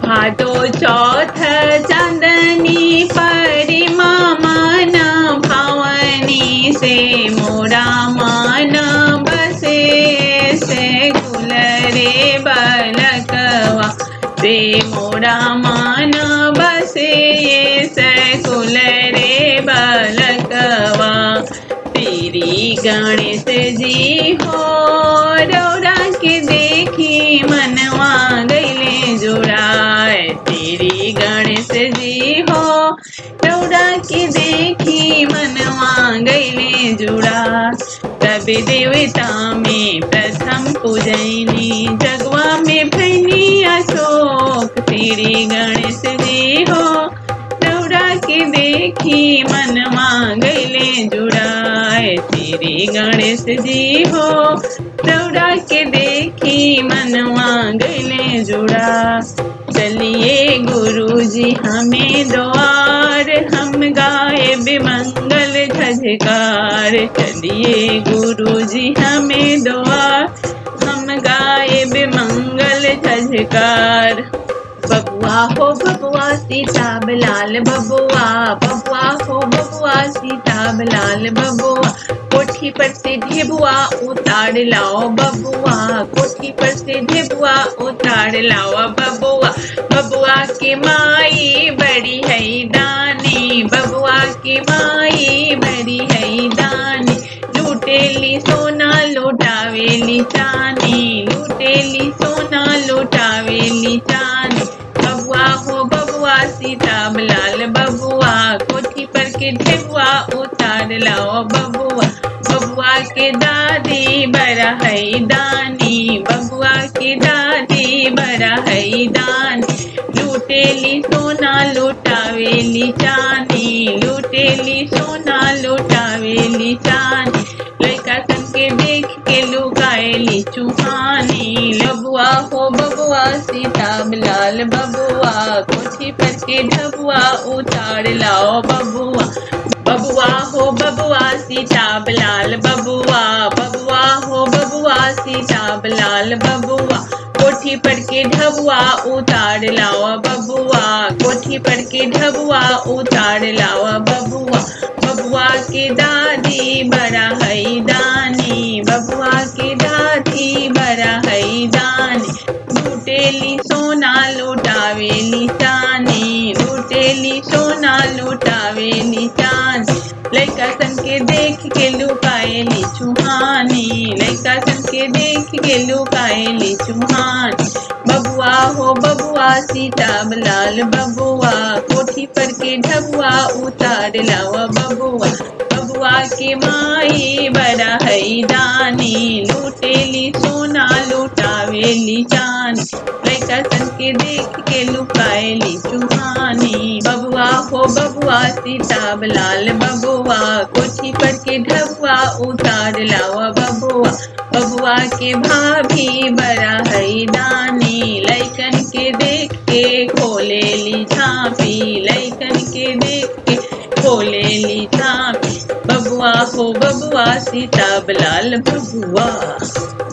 भादो चौथ चांदनी परिमा मन भावनी से मोरा मन बसे से कुल रे बलकवा से मोरा मन बसे से कुल रे बलकवा तेरी गणेश जी हो रौरा के देखी मनवा गईले जुड़ाए तेरी गणेश जी हो रौरा के देखी मनवा गईले जुड़ा तब देवता में प्रथम पूजैनी जगवा में भैनी अशोक तेरी गणेश जी हो रौरा के देखी मनवा गईले जुड़ाए तेरी गणेश जी हो रौरा के देखी मनवा गईले जुड़ा चलिए गुरु जी हमें द्वार हम गाए बिमंगल झजकार चलिए गुरु जी हमें द्वार हम गाए बिमंगल झजकार बबुआ हो बबुआ सीताब लाल बबुआ बबुआ हो बबुआ सीताब लाल बबुआ कोठी पर से ढेबुआ उतार लाओ बबुआ कोठी पर से ढेबुआ उतार लाओ बबुआ बबुआ के माई बड़ी है दानी बबुआ के माई बड़ी है दानी लूटेली सोना लुटावेली चानी लूटेली सोना लुटावेली चानी बबुआ हो बबुआ सीताब लाल बबुआ कोठी पर के ढेबुआ उतार लाओ बबुआ बबुआ के दादी बड़ा है दानी बबुआ के दादी बड़ा है दानी लूटेली सोना लुटावेली चानी लूटेली सोना लुटावेली चानी लड़का सन के देख के लुकाएली चुहानी लबुआ हो बबुआ सीताब लाल बबुआ कोठी पर के ढबुआ उतार लाओ बबुआ बबुआ हो बबुआ सीताब लाल बबुआ बबुआ हो बबुआ सीताब लाल बबुआ कोठी पर के ढबुआ उतार लाओ बबुआ कोठी पर के ढबुआ उतार लाओ बबुआ बबुआ के दादी बड़ा है दानी बबुआ के दादी बड़ा है दानी लूटेली सोना लुटावेली चानी लूटेली सोना लुटावेली चानी लड़का सन के देख के लुकाएली चुहानी लड़का सन के देख के लुकाएली चुहानी बबुआ हो बबुआ सीताब लाल बबुआ कोठी पर के ढबुआ उतार लावा बबुआ बबुआ के माई बड़ा है दानी लूटेली सोना लुटावेली चानी लड़का सन के देख के लुकाएली चुहानी बबुआ हो बबुआ सीताब लाल बबुआ कोठी पर के ढबुआ उतार लावा बबुआ बबुआ के भाभी बड़ा है दानी लैकन के देख के खोले ली झांपी लैकन के देख के खोले ली झांपी बबुआ हो बबुआ सीताब लाल बबुआ